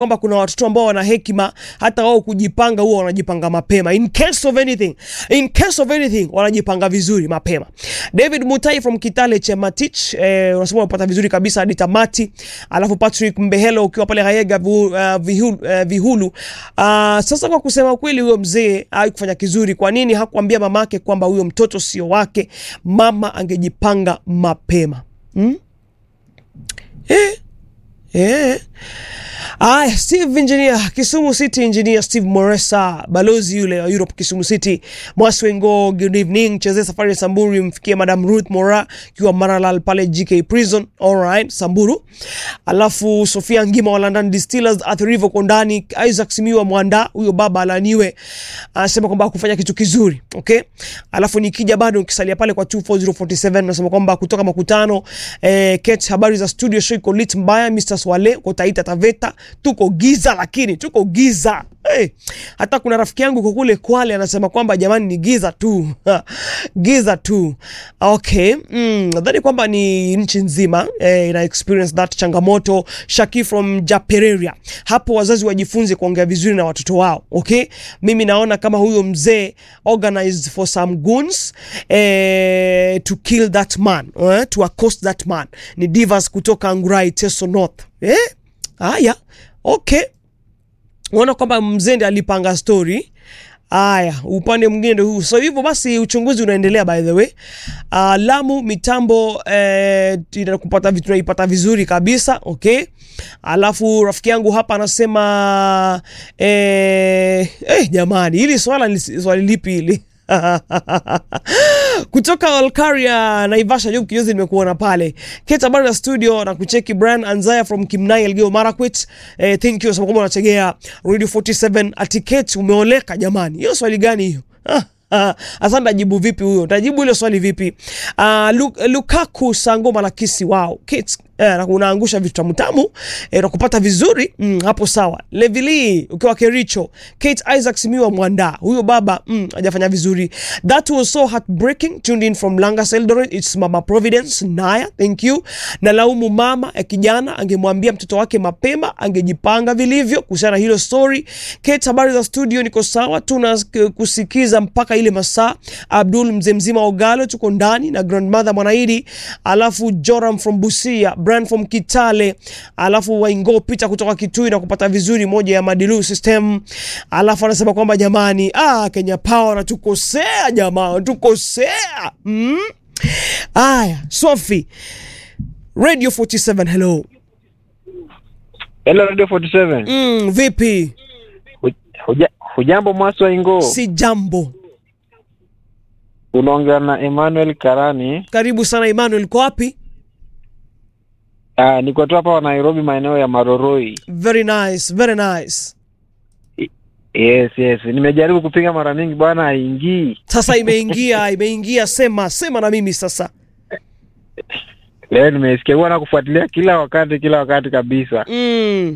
kwamba kuna watoto ambao wana hekima hata wao kujipanga huwa wanajipanga mapema in case of anything in case of anything wanajipanga vizuri mapema David Mutai from Kitale Chematich eh, unasema unapata vizuri kabisa hadi tamati alafu Patrick Mbehelo ukiwa pale Hayega vihu, uh, vihulu, uh, vihulu. Uh, sasa kwa kusema kweli huyo mzee haikufanya kizuri kwa nini hakuambia mamake kwamba huyo mtoto sio wake mama angejipanga mapema hmm? eh? Eh. Aya, Steve Engineer, Kisumu City Engineer Steve Moresa, balozi yule wa Europe Kisumu City. Mwaswengo, good evening. Cheze safari ya Samburu mfikie Madam Ruth Mora kiwa Maralal pale GK Prison. All right, Samburu. Alafu Sofia Ngima wa London Distillers at River Kondani, Isaac Simiwa Mwanda, huyo baba alaniwe. Anasema kwamba hakufanya kitu kizuri. Okay? Alafu nikija bado ukisalia pale kwa 24047 nasema kwamba kutoka makutano eh, Kate, habari za studio show iko lit mbaya Mr. Swale kwa Taita Taveta tuko giza lakini tuko giza hey. Hata kuna rafiki yangu kwa kule Kwale anasema kwamba jamani ni giza tu giza tu okay. Mm, nadhani kwamba ni nchi nzima eh, ina experience that changamoto. Shaki from Japereria, hapo wazazi wajifunze kuongea vizuri na watoto wao okay. Mimi naona kama huyo mzee organized for some goons eh, to kill that man eh, to accost that man. Ni Divas kutoka Angurai Teso North eh? Haya, okay, unaona kwamba mzee ndiye alipanga story. Haya, upande mwingine ndio huu. So hivyo basi uchunguzi unaendelea by the way. Uh, Lamu mitambo eh, kupata vitu tunaipata vizuri kabisa okay. Alafu rafiki yangu hapa anasema eh, eh, jamani hili swala ni swali lipi hili? kutoka Olkaria Naivasha, Job Kinyozi, nimekuona pale Keta habari na studio na kucheki Brian Anzaya from Kimnai Elgeyo Marakwet. Eh, thank you sababu kama unategea Radio 47 atiket umeoleka jamani. Hiyo swali gani hiyo? Ah, asante. Tajibu vipi huyo? Tajibu ile swali vipi? Uh, Lukaku Sangoma la kisi wao Kate eh, unaangusha vitu tamu tamu eh, na kupata vizuri mm, hapo sawa. Levili ukiwa Kericho, Kate Isaac Simiwa Mwanda, huyo baba mm, hajafanya vizuri. That was so heartbreaking. Tuned in from Langas Eldoret, it's Mama Providence Naya, thank you. Na laumu mama ya kijana, angemwambia mtoto wake mapema, angejipanga vilivyo kuhusiana hilo story. Kate, habari za studio? Niko sawa, tuna kusikiza mpaka ile masaa. Abdul mzee mzima Ogalo, tuko ndani na grandmother Mwanaidi, alafu Joram from Busia Brand from Kitale, alafu Waingo Peter kutoka Kitui na kupata vizuri moja ya Madilu system. Alafu anasema kwamba jamani, ah, Kenya Power natukosea jamaa, tukosea mm? Aya, Sophie Radio 47, hello. Hello Radio 47. Mm, vipi? Huja, hujambo Mwaswa Ingo? Si jambo. Unaongea na Emmanuel Karani. Karibu sana Emmanuel, uko wapi? Ah, niko tu hapa Nairobi maeneo ya Maroroi. Very nice, very nice. Yes, yes. Nimejaribu kupiga mara mingi bwana haingii. Sasa imeingia, imeingia, sema, sema na mimi sasa. Leo nimesikia bwana kufuatilia kila wakati kila wakati kabisa. Mm.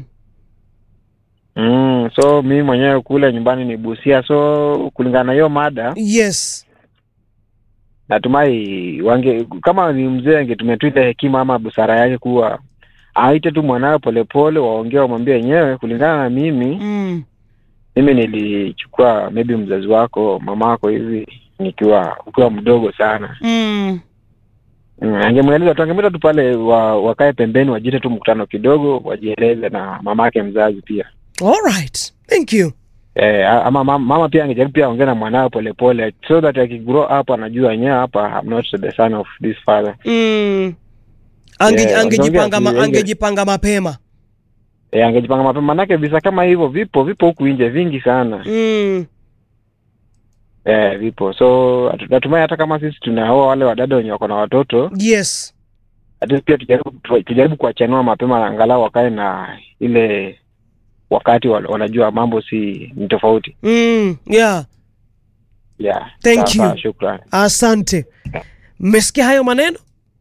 Mm, so mimi mwenyewe kule nyumbani ni Busia, so kulingana na hiyo mada Yes. natumai wange kama ni mzee angetumia tu ile hekima ama busara yake kuwa aite tu mwanawe polepole, waongee wamwambie wenyewe. Kulingana na mimi Mm. mimi nilichukua maybe mzazi wako mama wako hivi nikiwa ukiwa mdogo sana Mm. mm, angemweleza tu angemwita tu pale wa, wakae pembeni wajite tu mkutano kidogo wajieleze na mama yake mzazi pia All right. Thank you. eh, ama mama, mama pia angejaribu pia aongee na mwanawe polepole so that akigrow up anajua wenyewe hapa I'm not the son of this father Mm. Ange, Yeah, angejipanga ma, wangeongea- angejipanga mapema. eh, angejipanga mapema manake visa kama hivyo vipo vipo huku nje vingi sana Mm. eh, vipo so hatu- natumai hata kama sisi tunaoa wale wadada wenye wako na watoto Yes. at least pia tujaribu tu- tujaribu kuwachanua mapema na angalau wakae na ile wakati wa- wanajua mambo si ni tofauti Mm. Yeah. yeah. Thank Sawa, you. sawa, Shukran. Asante. Mmesikia hayo maneno?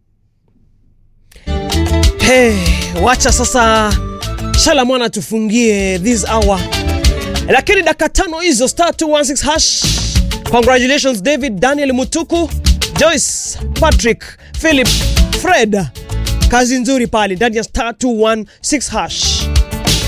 Hey, wacha sasa Shala mwana tufungie this hour, lakini dakika tano hizo star 216 hash. Congratulations David, Daniel Mutuku, Joyce, Patrick, Philip, Fred, kazi nzuri pale ndani ya star 216 hash.